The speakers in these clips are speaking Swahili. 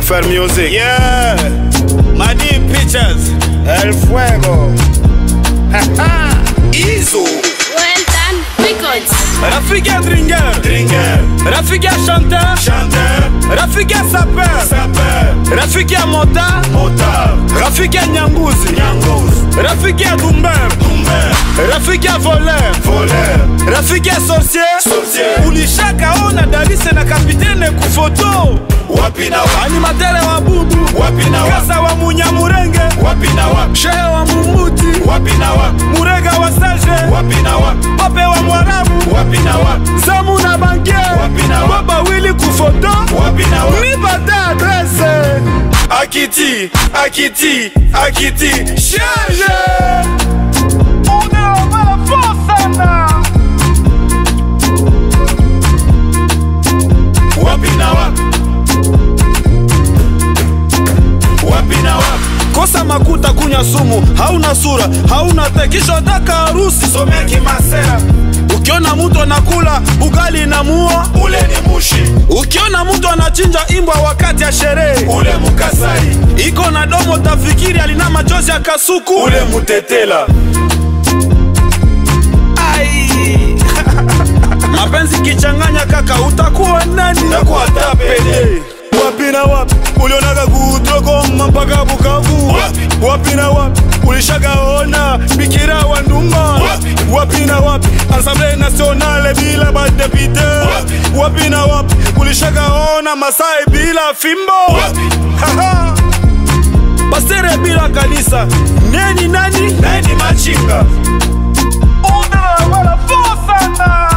Affair Music. Yeah, Madi Pictures. El Fuego. Izo. Well done, records. Rafiki ya Dringer. Dringer. Rafiki ya Chanteur. Chanteur. Rafiki ya Sapeur. Sapeur. Rafiki ya Mota. Motard. Rafiki ya Nyanguzi. Nyangous. Rafiki ya Dumber. Dumber. Rafiki ya Voleur. Voleur. Rafiki ya Sorcier. Sorcier. Ulishaka ona Dalise na kapitene kufoto. Wapi na wapi. Animatere wa bubu. Wapi na wapi. Kasa wa Munyamurenge. Wapi na wapi. Shehe wa Mumuti. Wapi na wapi. Murega wa Sage. Wapi na wapi. Pape wa Mwarabu. Wapi na wapi. Zamu na bankier. Wapi na wapi. Baba Willy kufoto. Wapi na wapi. Nipate adresse. Akiti, Akiti, Akiti. Charge. Unaomba sana. Wapi na wapi. Wapi na wapi. Kosa makuta kunya sumu, hauna sura, hauna te, kisha taka harusi. Somea kimasera. Ukiona mtu anakula ugali na muo, Ule ni mushi. ukiona mtu anachinja imbwa wakati ya sherehe, Ule mukasai. iko na domo tafikiri alina machozi ya kasuku. Ule mutetela. Ai. mapenzi kichanganya kaka, utakuwa nani? Takuwa tapele. wapi na wapi ulionaga kutokoma mpaka Bukavu? Wapi? wapi na wapi ulishagaona bikira wa ndumba? Wapi? wapi na wapi Assemblée nationale bila badepite? Wapi? wapi na wapi ulishagaona Masai bila fimbo? Wapi? Haha. Pastere bila kanisa neni nani? Nani machinga. Una wala sana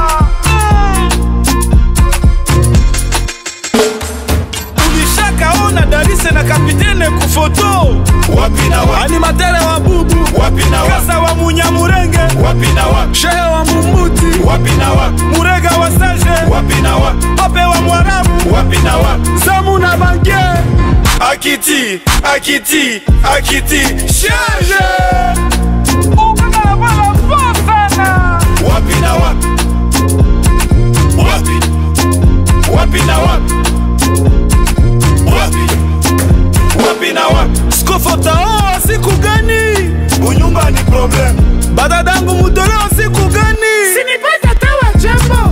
ulishakaona Dalise na kapitene kufoto Wapi na wapi. animatere wa bubu Wapi na wapi. kasa wa munyamurenge Wapi na wapi. shehe wa mumuti Wapi na wapi. murega wa sage Wapi na wapi. pape wa mwarabu Wapi na wapi. zamu na bankier Akiti, Akiti, Akiti. charge ukanabala sana Wapi na wapi. Wapi. Wapi na wapi. Wapi. Wapi na wapi. skofotaoa siku gani Bunyumba ni problem. badadangu mutoleo siku gani Sinipata tawa jambo.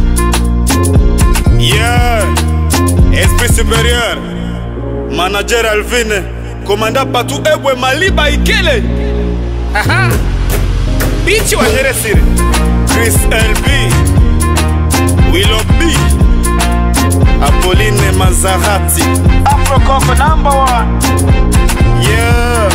Yeah, esprit supérieur, manager Alvin, commandant Patu Ebwe Maliba Ikele. Aha. Bichi wa Nyeresiri, Chris LB, Willow B, Apolline Mazarati, Afro Coco number one. Yeah.